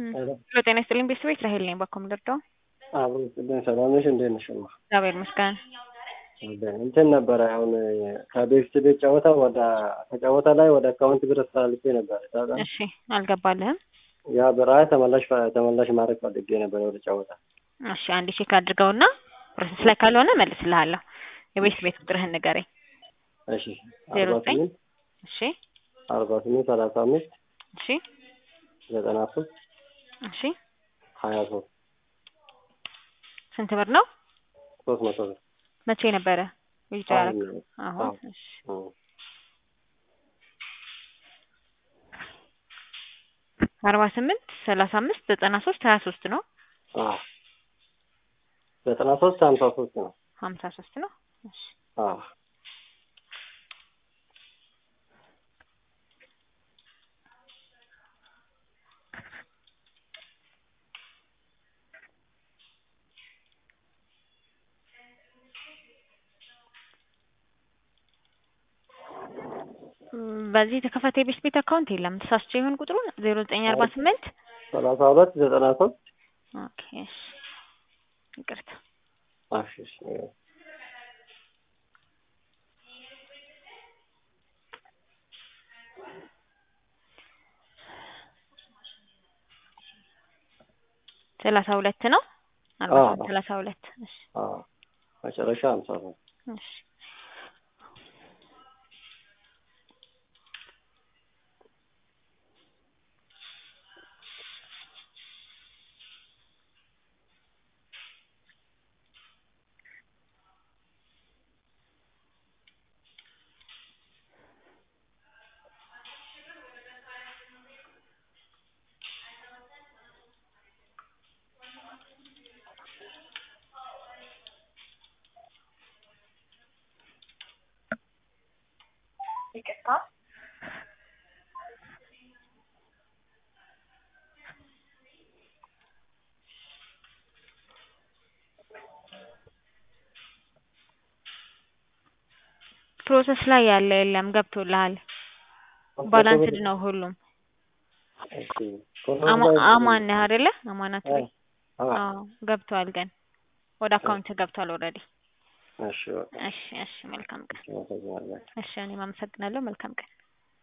ሄሎ ጤና ይስጥልኝ ቤተሰቦች ራሄል ነኝ ባኮ ምልርዳው አብሮ ስጥልኝ ሰላም ነሽ? እንዴት ነሽ? እማ እግዚአብሔር ይመስገን። እንትን ነበረ አሁን ከቤት ቤት ጨዋታ ወደ ከጨዋታ ላይ ወደ አካውንት ብር አስተላልፌ ነበረ። ታውቃለህ? እሺ አልገባልህም? ያ ብር አይ ተመላሽ ተመላሽ ማድረግ ፈልጌ ነበረ ወደ ጨዋታ። እሺ አንዴ ቼክ አድርገውና ፕሮሰስ ላይ ካልሆነ መልስልሃለሁ። የቤት ቤት ቁጥርህን ንገረኝ። እሺ ዜሮ አርባ ዘጠኝ ስምንት እሺ አርባ ስምንት ሰላሳ አምስት እሺ ዘጠና ሶስት እሺ ሀያ ሶስት ስንት ብር ነው? ሶስት መቶ ብር መቼ ነበረ ዊዝድሮ ያደረግ? አሁን አሁን አሁን። እሺ እም። አርባ ስምንት ሰላሳ አምስት ዘጠና ሶስት ሀያ ሶስት ነው አዎ ዘጠና ሶስት ሀምሳ ሶስት ነው። ሀምሳ ሶስት ነው። እሺ አዎ እም፣ በዚህ የተከፈተ የቤት ቤት አካውንት የለም። ተሳስቼ ይሆን ቁጥሩን ዜሮ ዘጠኝ አርባ ስምንት ሰላሳ ሁለት ዘጠና ሶስት ኦኬ እሺ ይቅርታ እሺ እሺ ሰላሳ ሁለት ነው አርባ አዎ። ስምንት ሰላሳ ሁለት እሺ አዎ መጨረሻ ሀምሳ ሶስት እሺ ፕሮሰስ ላይ ያለ የለም ገብቶልሃል። ባላንስድ ነው ሁሉም። እሺ አማ- አማን ነህ አይደለ? አማናት ላይ አዎ አዎ ገብቷል። ግን ወደ አካውንት ገብቷል ኦልሬዲ። እሺ በቃ እሺ እሺ መልካም ቀን። አመሰግናለሁ። እሺ እኔም አመሰግናለሁ። መልካም ቀን።